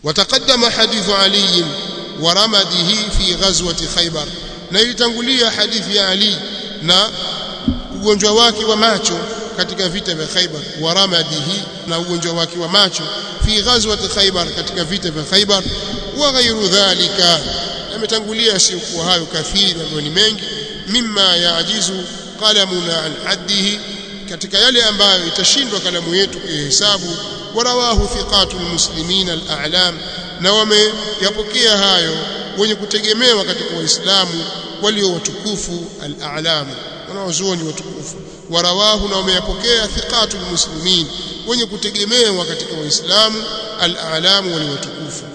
وتقدم حديث علي ورمده في غزوة خيبر na ilitangulia hadithi ya Ali na ugonjwa wake wa macho katika vita vya Khaibar wa ramadihi na ugonjwa wake wa macho fi ghazwat Khaibar katika vita vya Khaibar wa ghairu dhalika yametangulia si kwa hayo kathiri ambayo ni mengi mimma yaajizu qalamuna an haddihi katika yale ambayo itashindwa kalamu yetu kuhesabu warawahu thiqatul muslimin al-a'lam na wameyapokea hayo wenye kutegemewa katika waislamu walio watukufu al-a'lam wanaozuoni watukufu warawahu na wameyapokea thiqatul muslimin wenye kutegemewa katika waislamu al-a'lam walio watukufu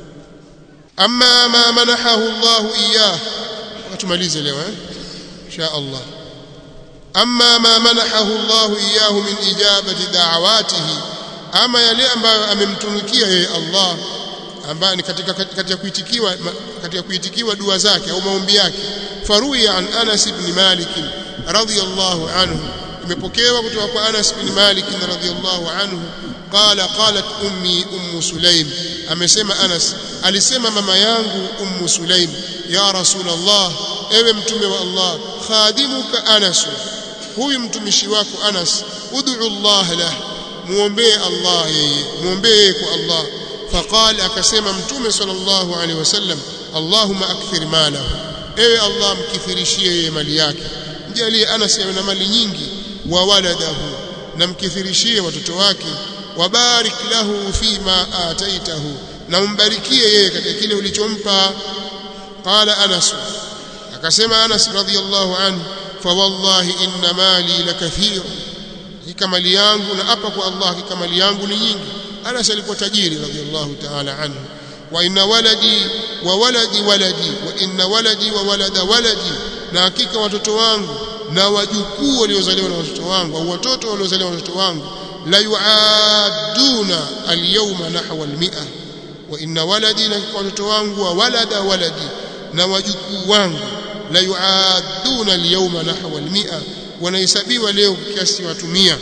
amma ma manahahu Allah iyah tumalize leo eh insha Allah amma ma manahahu Allah iyahu min ijabati da'awatihi ama yale ambayo amemtunukia yeye Allah ambaye ni katika katika kuitikiwa katika kuitikiwa dua zake au maombi yake faruya an Anas ibn Malik radiyallahu anhu imepokewa kutoka kwa Anas ibn Malik radiyallahu anhu qala qalat ummi ummu Sulaim amesema Anas alisema mama yangu ummu Sulaim ya rasulullah ewe mtume wa Allah khadimuka Anas huyu mtumishi wako Anas ud'u Allah lah muombee Allah yeye muombee kwa Allah faqala akasema mtume sallallahu alaihi wasallam Allahumma akthir malahu ewe Allah mkithirishie yeye mali yake mjalie Anas awe na mali nyingi wa waladahu na mkithirishie watoto wake wabarik lahu fima ataitahu na umbarikie yeye katika kile ulichompa qala Anas akasema Anas radhiyallahu anhu fa wallahi inna mali lakathir hakika mali yangu na apa kwa Allah hakika mali yangu ni nyingi Anas alikuwa tajiri radhiyallahu ta'ala anhu wa inna waladi wa waladi waladi wa inna waladi wa walada waladi na hakika watoto wangu na wajukuu waliozaliwa na watoto wangu au watoto waliozaliwa na watoto wangu la yuaduna alyawma nahwa almi'a wa inna waladi na watoto wangu wa walada waladi na wajukuu wangu la yuaduna alyawma nahwa almi'a wanahesabiwa leo kiasi watu 100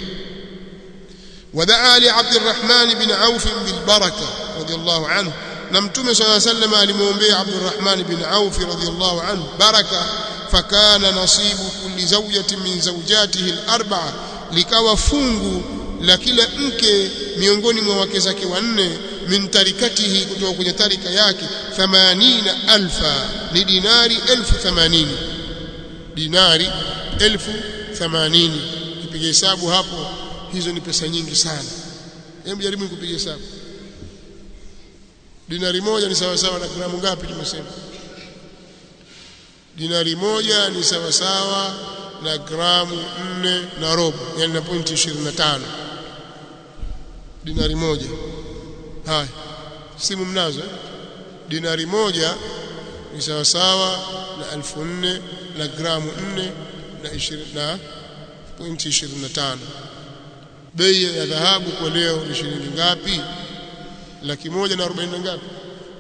ودعا لعبد الرحمن بن عوف بالبركه رضي الله عنه na mtume صلى الله عليه وسلم alimwombea Abd الرحمن بن عوف رضي الله عنه بركه فكان نصيب كل زوجة من زوجاته الأربعة likawa fungu la kila mke miongoni mwa wake zake wanne min tarikatihi kutoka kwenye tarika yake 80000 ni dinari 1080 dinari 1080 kipiga hesabu hapo hizo ni pesa nyingi sana hebu jaribu kupiga hesabu dinari moja ni sawa sawa na gramu ngapi tumesema dinari moja ni sawa sawa na gramu nne na robo yani na pointi 25 dinari moja haya simu mnazo eh? dinari moja ni sawa sawa na elfu nne na gramu nne na ishirini na pointi 25 bei ya dhahabu kwa leo ni shilingi ngapi laki moja na arobaini na ngapi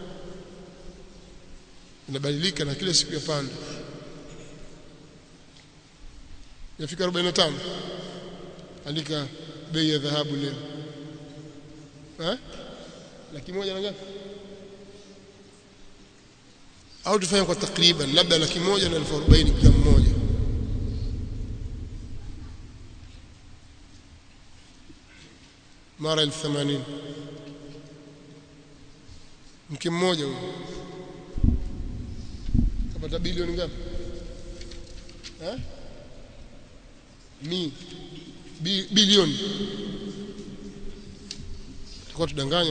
inabadilika na kila siku yapanda yafika 45 andika bei ya dhahabu leo eh laki moja na ngapi au tufanye kwa takriban labda laki moja na elfu arobaini kila mmoja mara elfu themanini mke mmoja huyo kapata bilioni ngapi eh mi bi, bilioni tutakuwa tudanganya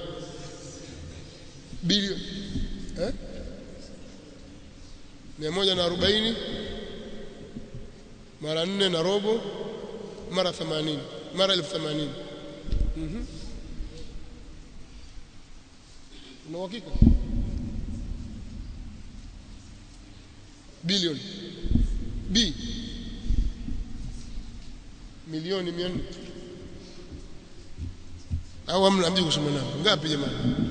bilioni eh mia moja na arobaini mara nne na robo mara themanini mara elfu themanini mhm una uhakika bilioni b milioni 400 au hamna mji kusoma nao ngapi jamani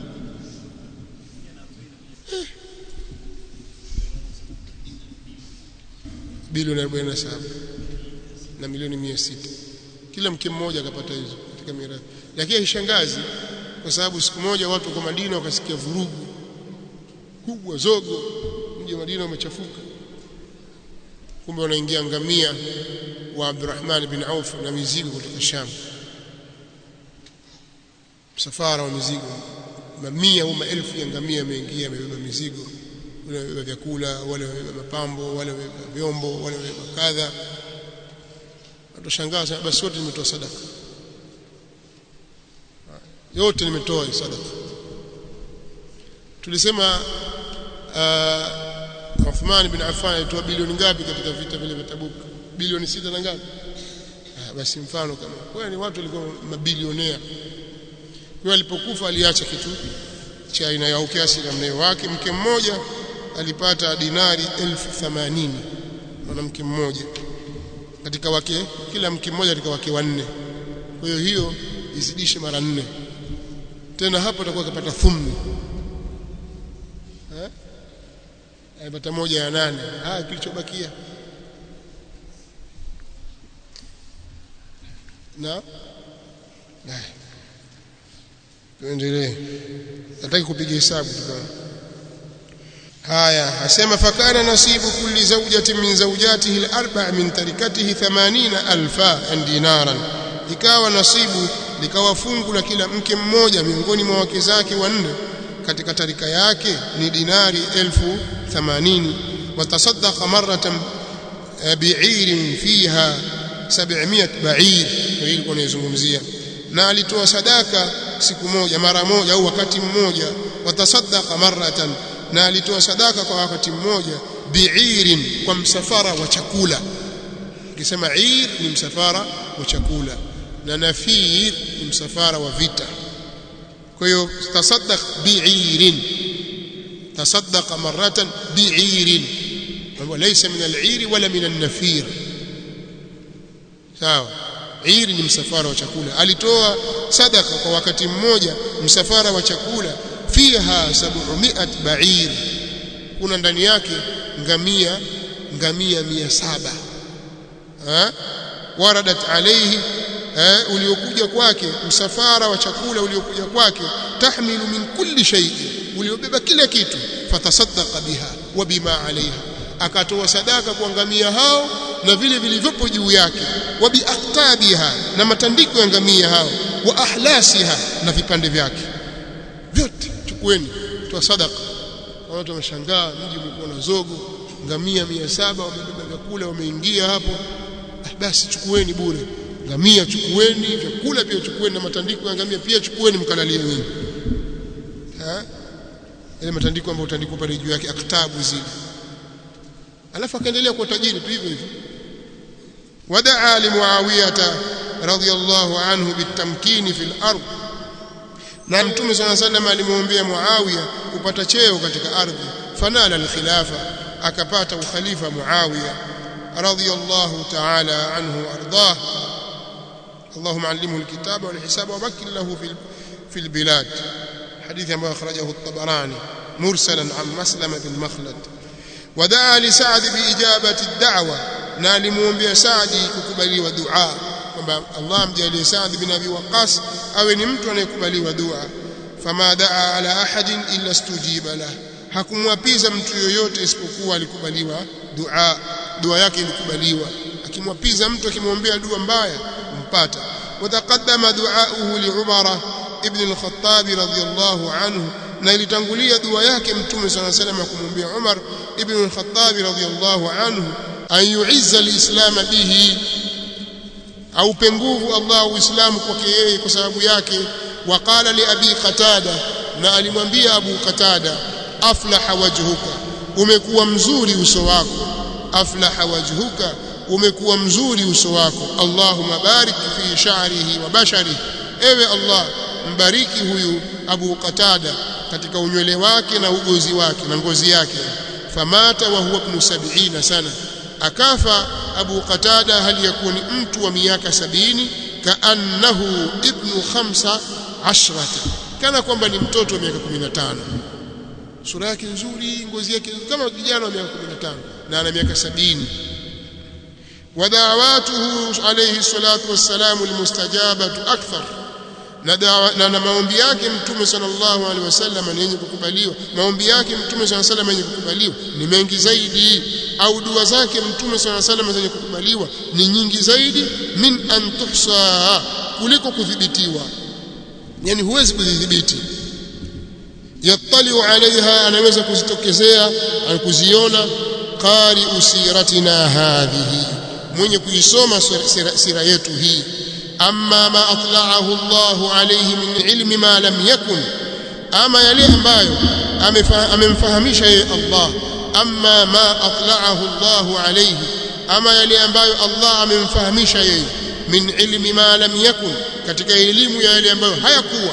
eh. bilioni 47 na milioni 600 kila mke mmoja akapata hizo katika mirathi lakini haishangazi kwa sababu siku moja watu kwa Madina wakasikia vurugu kubwa zogo mji wa Madina umechafuka kumbe wanaingia ngamia wa Abdurrahman bin Auf na mizigo kutoka Sham msafara wa mizigo mamia au maelfu ya ngamia yameingia yamebeba mizigo wale wamebeba vyakula wale wamebeba mapambo wale wamebeba vyombo wale wamebeba kadha utashangaa sana basi wote nimetoa sadaka yote nimetoa sadaka tulisema uh, Uthman bin Affan alitoa bilioni ngapi katika vita vile vya Tabuk bilioni sita na ngapi ah, basi mfano kama kwa ni watu walikuwa mabilionea kwa alipokufa aliacha kitu cha aina ya kiasi na mneo wake mke mmoja alipata dinari elfu themanini mwanamke mmoja katika wake kila mke mmoja katika wake wanne kwa hiyo hiyo izidishe mara nne tena hapo atakuwa akapata thumni eh alipata moja ya nane ah kilichobakia na tuendelee nataka kupiga hesabu tukana haya asema fakana nasibu kulli zawjatin min zawjatihi al-arba' min tarikatihi 80000 dinaran ikawa nasibu likawa fungu la kila mke mmoja miongoni mwa wake zake wanne katika tarika yake ni dinari elfu themanini watasaddaqa maratan bi'irin fiha 700 ba'ir hii ilikuwa naizungumzia na alitoa sadaka siku moja mara moja au wakati mmoja watasaddaqa maratan na alitoa sadaka kwa wakati mmoja bi'irin kwa msafara wa chakula ukisema ir ni msafara wa chakula na nafir ni msafara wa vita kwa hiyo tasaddaq bi'irin tasaddaqa maratan bi'irin wa laysa min al-'ir wala min an-nafir sawa ir ni msafara wa chakula alitoa sadaka kwa wakati mmoja msafara wa chakula fiha 700 ba'ir kuna ndani yake ngamia ngamia 700 ha waradat alayhi eh, uliokuja kwake msafara wa chakula uliokuja kwake tahmilu min kulli shay'in uliobeba kila kitu fatasaddaqa biha wa bima alaiha akatoa sadaka kwa ngamia hao na vile vilivyopo juu yake wa biaqtabiha na matandiko ya ngamia hao wa ahlasiha na vipande vyake vyote chukueni toa sadaka watu wameshangaa mji umekuwa na zogo ngamia 700 wamebeba vyakula wameingia hapo ah, basi chukueni bure ngamia chukueni vyakula pia chukueni na matandiko ya ngamia pia chukueni mkalalie nyinyi ha ile matandiko ambayo utandiko pale juu yake aktabu zile alafu akaendelea kuwa tajiri tu hivyo hivyo wadaa limuawiyata radhiyallahu anhu bitamkini fil ardh na mtume sana sallam alimwombea muawiya kupata cheo katika ardhi fanala alkhilafa akapata ukhalifa muawiya radhiyallahu ta'ala anhu ardah اللهم علمه الكتاب والحساب ومكن له في في البلاد حديث ما أخرجه الطبراني مرسلا عن مسلم بن مخلد ودعا لسعد بإجابة الدعوة نالمون بسعد ككبلي ودعاء الله مجالي سعد بن أبي وقاص أو نمت ونكبلي ودعاء فما دعا على أحد إلا استجيب له hakumwapiza mtu yoyote isipokuwa alikubaliwa dua dua yake ilikubaliwa akimwapiza mtu akimwombea dua mbaya mpata wataqaddama duauhu li Umar ibn al-Khattab radhiyallahu anhu na ilitangulia dua yake mtume صلى الله عليه وسلم kumwombea Umar ibn al-Khattab radhiyallahu anhu an yu'izza al-islam bihi aupe nguvu Allah uislamu kwake yeye kwa sababu yake waqala li abi qatada na alimwambia abu qatada aflaha wajhuka umekuwa mzuri uso wako aflaha wajhuka umekuwa mzuri uso wako Allahumma barik fi sha'rihi wa basharihi ewe Allah mbariki huyu Abu Qatada katika unywele wake na ugozi wake na ngozi yake famata wa huwa ibn sab'ina sana akafa Abu Qatada hali yakuwa ni mtu wa miaka sabini kaannahu ibnu khamsa ashrata kana kwamba ni mtoto wa miaka 15 sura yake nzuri ngozi yake kama kijana wa miaka 15 na ana miaka sabini ودعواته عليه الصلاة والسلام المستجابة أكثر na, dawa, na, na maombi yake mtume sallallahu alaihi wasallam ni yenye kukubaliwa maombi yake mtume sallallahu alaihi wasallam yenye kukubaliwa ni mengi zaidi au dua zake mtume sallallahu alaihi wasallam zenye kukubaliwa ni nyingi zaidi min an tuhsa kuliko kudhibitiwa yani huwezi kudhibiti yattaliu alaiha anaweza kuzitokezea kuziona qari usiratina hadhihi mwenye kuisoma sira, sira yetu hii amma ma atla'ahu Allah alayhi min ilmi ma lam yakun ama yale ambayo amemfahamisha yeye Allah amma ma atla'ahu Allah alayhi ama yale ambayo Allah amemfahamisha yeye min ilmi ma lam yakun katika elimu ya yale ambayo hayakuwa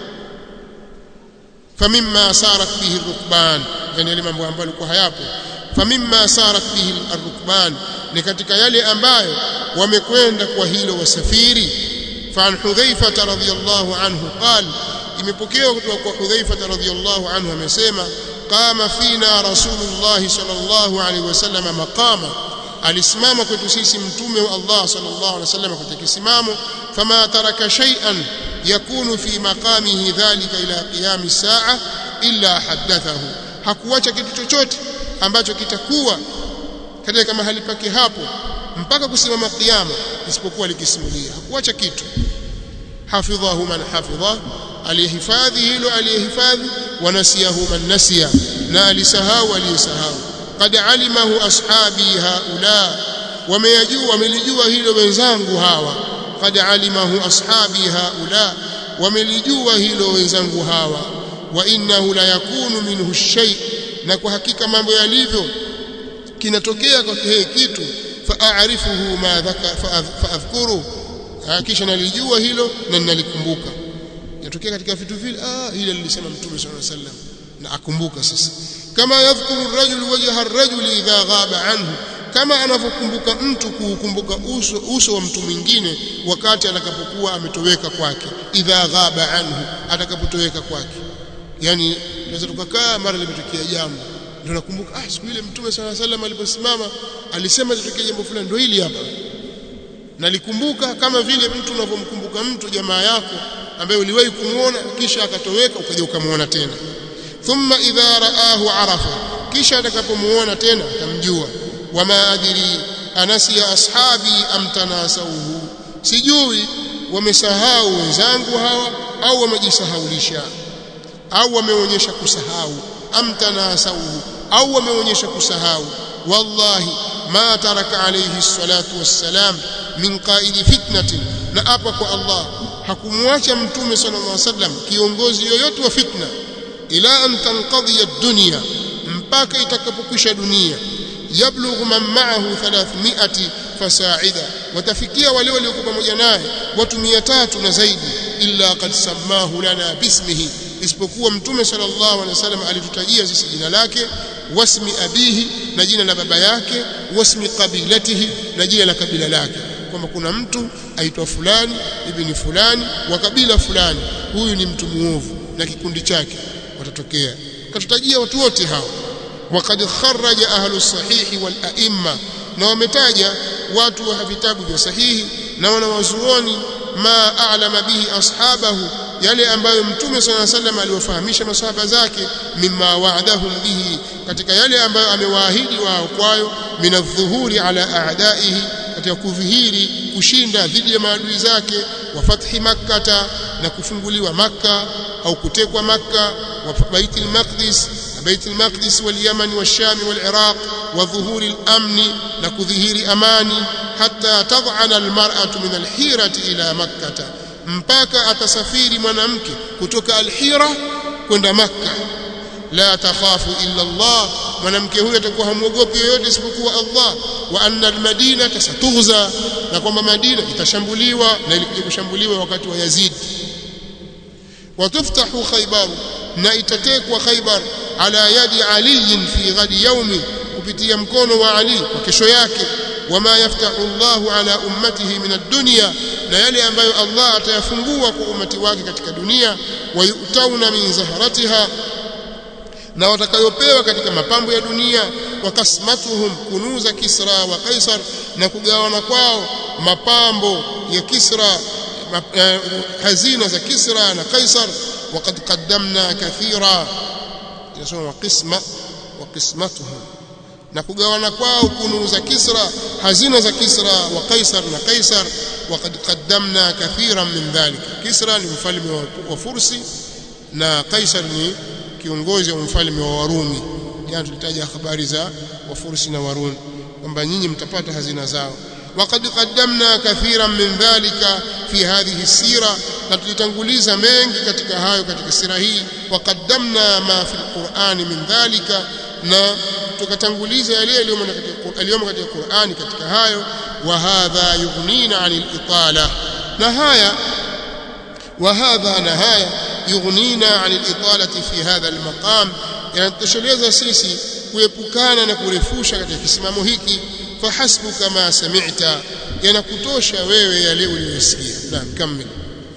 famimma sarat bihi rukban yani yale mambo ambayo yalikuwa hayapo famimma sarat bihi arrukban ni katika yale ambayo wamekwenda kwa hilo wasafiri فعن حذيفة رضي الله عنه قال imepokewa kutoka kwa Hudhaifa radhiyallahu anhu amesema qama fina rasulullah sallallahu alaihi wasallam maqama alisimama kwetu sisi mtume wa Allah sallallahu alaihi wasallam katika kisimamo fama taraka shay'an yakunu fi maqamihi dhalika ila qiyam saa illa hadathahu hakuacha kitu chochote ambacho kitakuwa katika mahali pake hapo mpaka kusimama kiyama isipokuwa likisimulia hakuacha kitu hafidhahu man hafidha aliyehifadhi hilo aliyehifadhi wanasiyahu man nasiya na alisahau aliyesahau qad alimahu ashabi haula wameyajua wamelijua hilo wenzangu hawa qad alimahu ashabi haula wamelijua hilo wenzangu hawa wa innahu la yakunu minhu shay na kwa hakika mambo yalivyo kinatokea kwa kile kitu faarifuhu ma dhaka faadhkuru kisha nalijua hilo na ninalikumbuka yatokea katika vitu vile ah ile lilisema mtume sallallahu alaihi wasallam na akumbuka sasa kama yadhkuru ar-rajul wajha ar-rajul idha ghaba anhu kama anavyokumbuka mtu kuukumbuka uso uso wa mtu mwingine wakati atakapokuwa ametoweka kwake idha ghaba anhu atakapotoweka kwake yani tunaweza tukakaa mara limetokea jambo ndio nakumbuka ah siku ile mtume sallallahu alaihi wasallam aliposimama alisema litokea jambo fulani ndio hili hapa nalikumbuka kama vile mtu unavyomkumbuka mtu jamaa yako ambaye uliwahi kumuona kisha akatoweka ukaja ukamuona tena thumma idha raahu arafa kisha atakapomuona tena atamjua wama adri anasiya ashabi am tanasauhu sijui wamesahau wenzangu hawa au wamejisahaulisha au wameonyesha kusahau am tanasauhu au wameonyesha kusahau wallahi ma taraka alayhi salatu wassalam min qaidi fitnatin na apa kwa Allah hakumwacha mtume sallallahu alaihi wasallam kiongozi yoyote wa fitna ila an tanqadhiya ad-dunya mpaka itakapokwisha dunia yablughu man ma'ahu 300 fasa'ida watafikia wale waliokuwa pamoja naye watu 300 na zaidi illa qad sammahu lana bismihi isipokuwa mtume sallallahu alaihi wasallam alitutajia sisi jina lake wasmi abihi na jina la baba yake wasmi qabilatihi na jina la kabila lake kwamba kuna mtu aitwa fulani ibni fulani wa kabila fulani huyu ni mtu muovu na kikundi chake watatokea katutajia watu wote hao وقد خرج أهل الصحيح والأئمة na wametaja watu wa vitabu vya sahihi na wanawazuoni ma a'lama bihi ashabahu yale ambayo mtume صلى الله عليه وسلم aliwafahamisha masahaba zake mimma wa'adahum bihi katika yale ambayo amewaahidi wao kwayo minadhuhuri ala a'daihi katika kudhihiri kushinda dhidi ya maadui zake wa fathi makkata na kufunguliwa makka au kutekwa makka wa baitul maqdis بيت المقدس واليمن والشام والعراق وظهور الأمن نكظهير أماني حتى تضعن المرأة من الحيرة إلى مكة mpaka atasafiri mwanamke kutoka alhira kwenda makka la takhafu illa Allah mwanamke huyo atakuwa hamwogopi yoyote isipokuwa Allah wa anna almadinata satughza na kwamba Madina itashambuliwa na ilikuja kushambuliwa wakati wa Yazid watuftahu khaybar na itatekwa khaybar ala yadi ali fi ghadi yaumi kupitia mkono wa Ali kwa kesho yake wama yaftahu Allah ala ummatihi min ad-dunya na yale ambayo Allah atayafungua kwa umati wake katika dunia wayutauna min zaharatiha na watakayopewa katika mapambo ya dunia wakasmatuhum kunuza Kisra wa Kaisar na kugawana kwao mapambo ya Kisra hazina za Kisra na Kaisar waqad qaddamna kathira inasoma qisma wa qismatuhum na kugawana kwao kununu za Kisra hazina za Kisra wa Kaisar na Kaisar waqad qaddamna kathiran min dhalik Kisra ni mfalme wa Fursi na Kaisar ni kiongozi wa mfalme wa Warumi jana tulitaja habari za Wafursi na Warumi kwamba nyinyi mtapata hazina zao وقد قدمنا كثيرا من ذلك في هذه السيرة نتلتنغليزا mengi katika hayo katika sira hii وقدمنا ما في القرآن من ذلك na tukatanguliza yale yaliyomo katika Qur'ani katika hayo wa hadha yughnina 'anil itala na haya wa hadha na haya yughnina 'anil italati fi hadha al-maqam yanatosheleza sisi kuepukana na kurefusha katika kisimamo hiki fahasbuka ma sami'ta yanakutosha wewe yale uliyosikia naam kamil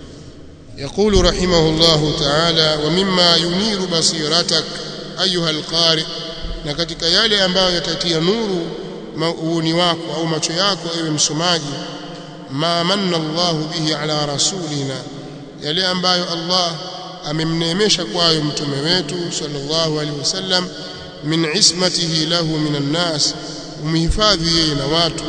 يقول رحمه الله تعالى ومما ينير بصيرتك أيها القارئ na katika yale ambayo yatatia nuru uuni wako au macho yako ewe msomaji ma manna Allah bihi ala rasulina yale ambayo Allah amemneemesha kwayo mtume wetu sallallahu alaihi wasallam min ismatihi lahu minan nas umhifadhi yeye na watu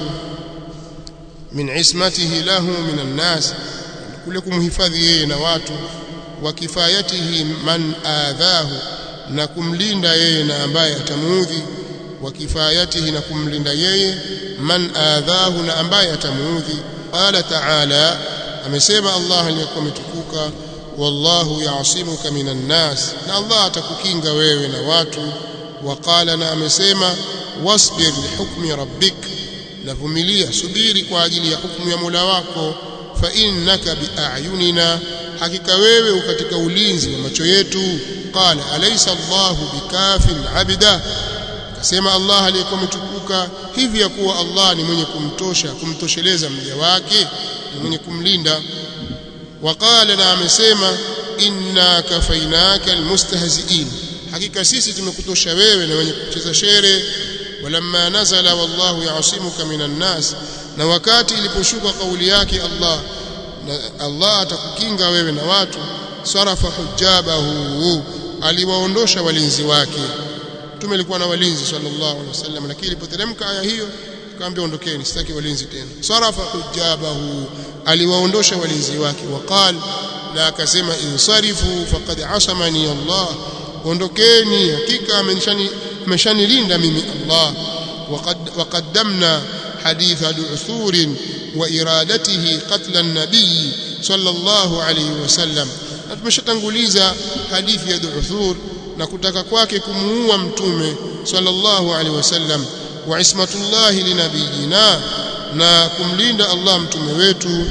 min ismatihi lahu minan nas kule kumhifadhi yeye na watu wa kifayatihi man adhahu na kumlinda yeye na ambaye atamuudhi wa kifayatihi na kumlinda yeye man adhahu na ambaye atamuudhi qala ta'ala amesema Allah aliyekuwa ametukuka wallahu ya'simuka minan nas na Allah atakukinga wewe na watu waqala na amesema wasbir lihukmi rabbik navumilia subiri kwa ajili ya hukumu ya Mola wako fa innaka biayunina hakika wewe katika ulinzi wa macho yetu qala alaysa Allahu bikafin abida akasema Allah aliyekuwa ametukuka hivi ya kuwa Allah ni mwenye kumtosha kumtosheleza mja wake ni mwenye kumlinda waqala na amesema inna kafainaka almustahzi'in hakika sisi tumekutosha wewe na wenye kucheza shere walamma nazala wallahu ya'simuka minan nas na wakati iliposhuka kauli yake Allah na Allah atakukinga wewe na watu sarafa hujabahu aliwaondosha walinzi wake mtume alikuwa na walinzi sallallahu alaihi wasallam lakini ilipoteremka aya hiyo kaambia ondokeni sitaki walinzi tena sarafa hujabahu aliwaondosha walinzi wake waqal na akasema insarifu faqad asamani Allah ondokeni hakika amenishani ameshanilinda mimi Allah waqad waqaddamna حديث دعثور وإرادته قتل النبي صلى الله عليه وسلم tumeshatanguliza hadithi ya Du'thur na kutaka kwake kumuua mtume sallallahu alaihi wasallam wa ismatullah linabiyina na kumlinda Allah mtume wetu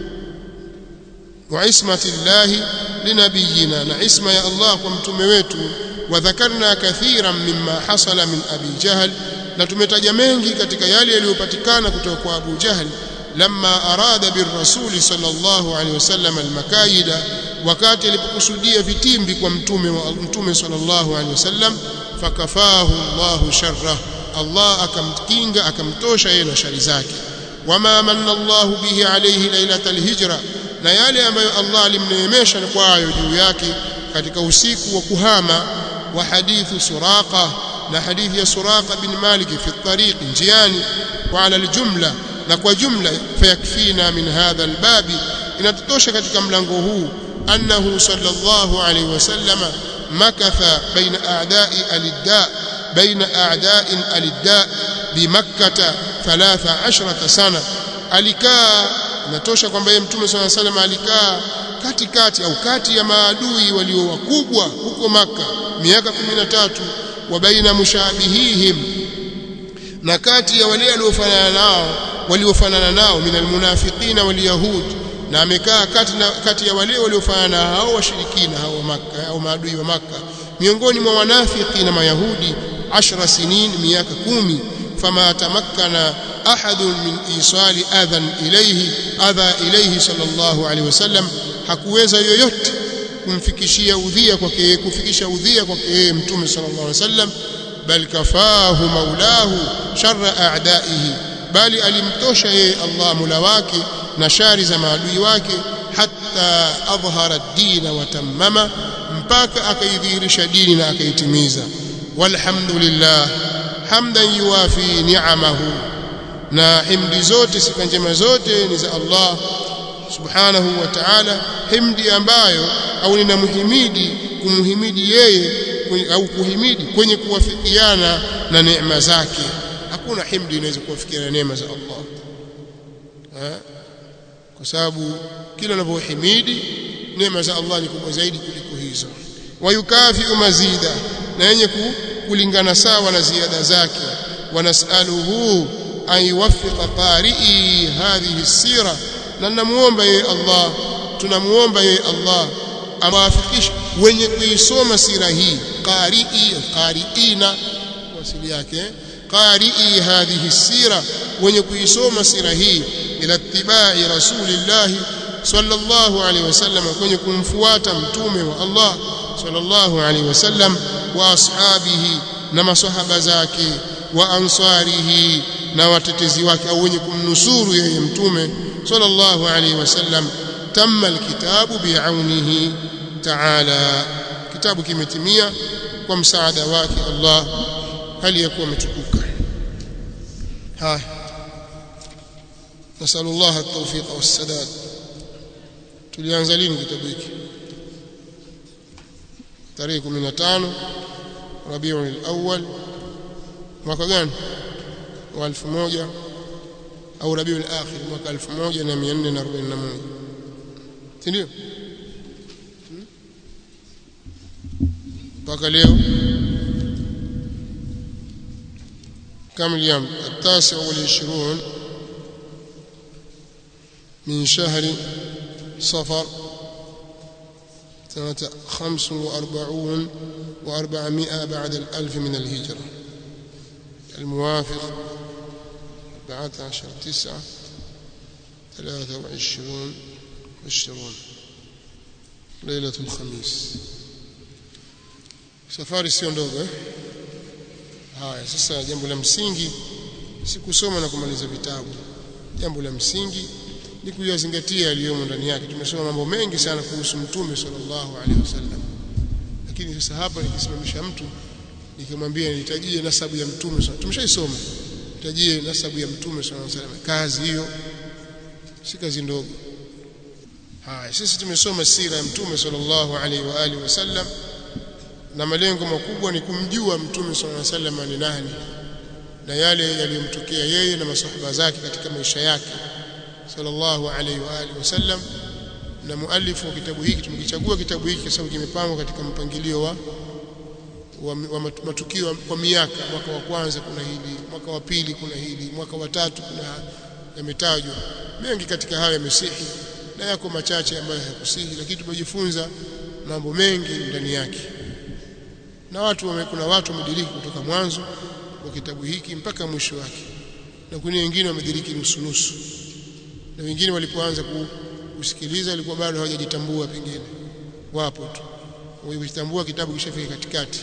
wa ismatillah linabiyina na isma ya Allah kwa mtume wetu wa dhakarna kathiran mimma hasala min abi jahl na tumetaja mengi katika yale yaliyopatikana kutoka kwa Abu Jahl lamma arada birrasuli sallallahu alaihi wasallam almakaida wakati alipokusudia vitimbi kwa mtume wa mtume sallallahu alaihi wasallam fakafahu Allahu sharra Allah akamkinga akamtosha yeye na shari zake wama manna Allahu bihi alayhi lailatal hijra na yale ambayo Allah alimneemesha kwayo juu yake katika usiku wa kuhama wa hadithu suraqa na hadithi ya Suraqa bin Malik fi tariq njiani wa ala aljumla na kwa jumla fayakfina min hadha albabi inatutosha katika mlango huu annahu sallallahu alayhi wasallama makatha baina a'da'i alidda baina a'da'in alidda bimakkah 13 sana alikaa inatosha kwamba yeye mtume sallallahu alayhi wasallam alikaa katikati au kati ya maadui walio wakubwa huko maka miaka 13 wa baina mushabihihim na kati ya wale waliofanana nao waliofanana nao minal munafiqina wal yahud na amekaa kati na kati ya wale waliofanana hao washirikina hao maka au maadui wa maka miongoni mwa wanafiki na mayahudi 10 sinin miaka kumi fama tamakkana ahad min isali adhan ilayhi adha ilayhi sallallahu alaihi wasallam hakuweza yoyote kumfikishia udhia kwake kufikisha udhia kwake mtume sallallahu alaihi wasallam bal kafahu maulahu sharra a'daihi bali alimtosha yeye Allah mula wake na shari za maadui wake hatta adhhara ad-din wa tammama mpaka akaidhihirisha dini na akaitimiza walhamdulillah hamdan yuwafi ni'amahu na himdi zote sifa njema zote ni za Allah subhanahu wa ta'ala himdi ambayo au ninamhimidi kumhimidi yeye au kuhimidi kwenye kuwafikiana na neema zake hakuna himdi inaweza kuwafikiana na neema za Allah ha? kwa sababu kila unapohimidi neema za Allah ni kubwa zaidi kuliko hizo wayukafi mazida na yenye kulingana sawa na ziada zake wanasaluhu an yuwaffiqa qari'i hadhihi sira na namuomba yeye Allah tunamuomba yeye Allah awafikishe wenye kuisoma sira hii qari'i qari'ina wasili yake qari'i hadhihi sira wenye kuisoma sira hii ila ittiba'i rasulillah sallallahu alaihi wasallam kwenye kumfuata mtume wa Allah sallallahu alaihi wasallam wa ashabihi na masahaba zake wa ansarihi na watetezi wake au wenye kumnusuru yeye mtume sallallahu alaihi wasallam tamma alkitabu bi'aunihi ta'ala kitabu kimetimia kwa msaada wake Allah hali yakuwa umetukuka haya nasallu Allah at-tawfiq was-sadad tulianza lini kitabu hiki tarehe 15 Rabiul Awwal mwaka gani wa 1000 au Rabiul Akhir mwaka 1441 si ndio mpaka leo كم اليوم التاسع والعشرون من شهر صفر سنة خمس وأربعون وأربعمائة بعد الألف من الهجرة الموافق أربعة عشر تسعة ثلاثة وعشرون عشرون ليلة الخميس safari sio ndogo eh haya sasa jambo la msingi si kusoma na kumaliza vitabu jambo la msingi ni kuyazingatia yaliyomo ndani yake tumesoma mambo mengi sana kuhusu mtume sallallahu alaihi wasallam lakini sasa hapa nikisimamisha mtu nikimwambia nitajie nasabu ya mtume tumeshaisoma nitajie nasabu ya mtume sallallahu alaihi wasallam kazi hiyo si kazi ndogo haya sisi tumesoma sira ya mtume sallallahu alaihi wa alihi wasallam na malengo makubwa ni kumjua mtume sallallahu alaihi wasallam ni nani na yale yaliyomtokea yeye na masahaba zake katika maisha yake sallallahu alaihi wa alihi wasallam na muallifu wa kitabu hiki tumekichagua kitabu hiki kwa sababu kimepangwa katika mpangilio wa, wa, wa matukio kwa miaka mwaka wa kwanza kuna hili mwaka wa pili kuna hili mwaka wa tatu kuna yametajwa mengi katika hayo yamesihi na yako machache ambayo hayakusihi lakini tumejifunza mambo mengi ndani yake na watu wame, kuna watu wamediriki kutoka mwanzo wa kitabu hiki mpaka mwisho wake na kuna wengine wamediriki nusu nusu na wengine walipoanza kusikiliza walikuwa bado hawajajitambua pengine wapo tu wajitambua kitabu kishafika katikati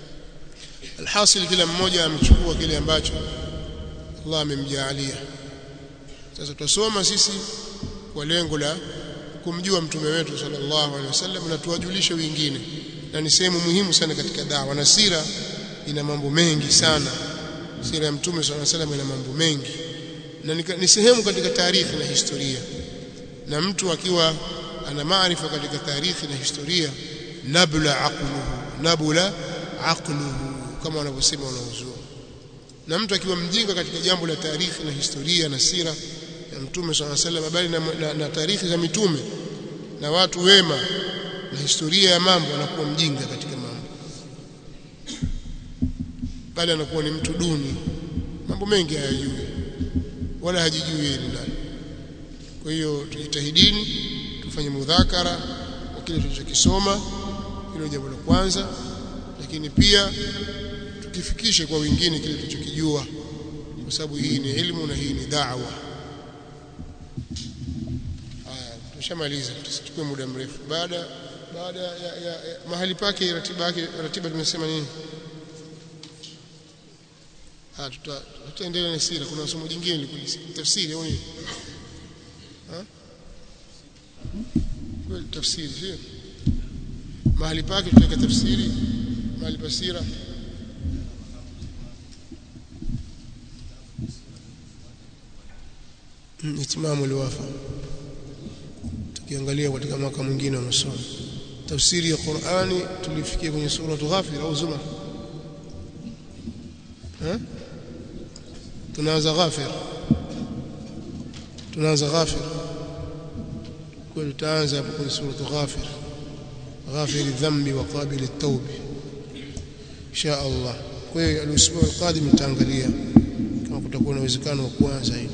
alhasil kila mmoja amechukua kile ambacho Allah amemjaalia sasa tutasoma sisi kwa lengo la kumjua mtume wetu sallallahu alaihi wasallam na tuwajulishe wengine na ni sehemu muhimu sana katika dawa na sira ina mambo mengi sana sira ya mtume sallallahu alaihi wasallam ina mambo mengi na ni sehemu katika taarikhi na historia na mtu akiwa ana maarifa katika taarikhi na historia nabla aqluhu nabla aqluhu kama wanavyosema wanaozua na mtu akiwa mjinga katika jambo la taarikhi na historia na sira ya mtume sallallahu alaihi wasallam bali na, na, na taarikhi za mitume na watu wema na historia ya mambo anakuwa mjinga katika mambo bali anakuwa ni mtu duni mambo mengi hayajui wala hajijui yeye ni nani kwa hiyo tujitahidini tufanye mudhakara wa kile tulichokisoma hilo jambo la kwanza lakini pia tukifikishe kwa wengine kile tulichokijua kwa sababu hii ni elimu na hii ni da'wa haya tushamaliza tusichukue muda mrefu baada baada ya, ya, ya mahali pake ratiba yake ratiba tumesema nini ah tuta tutaendelea na sira kuna somo jingine likulisi tafsiri au nini kwa tafsiri sio mahali pake tutaweka tafsiri mahali pasira itimamu liwafa tukiangalia katika mwaka mwingine wa masomo tafsiri ya Qur'ani tulifikia kwenye sura Ghafir au Zumar eh tunaanza Ghafir tunaanza Ghafir kwa tutaanza hapo kwenye sura Ghafir غافر الذنب وقابل التوب إن شاء الله kwa hiyo الاسبوع القادم nitaangalia kama kutakuwa na uwezekano wa kuanza hili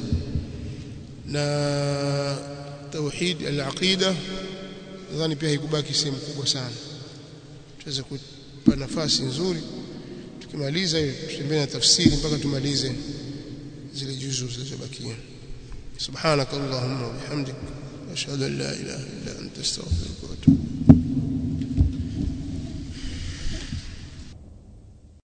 na tauhid al-aqida nadhani pia haikubaki sehemu kubwa sana tuweze kupa nafasi nzuri tukimaliza hiyo tutembee na tafsiri mpaka tumalize zile juzu zilizobakia subhanakallahumma wa bihamdik ashhadu an la ilaha illa anta astaghfiruka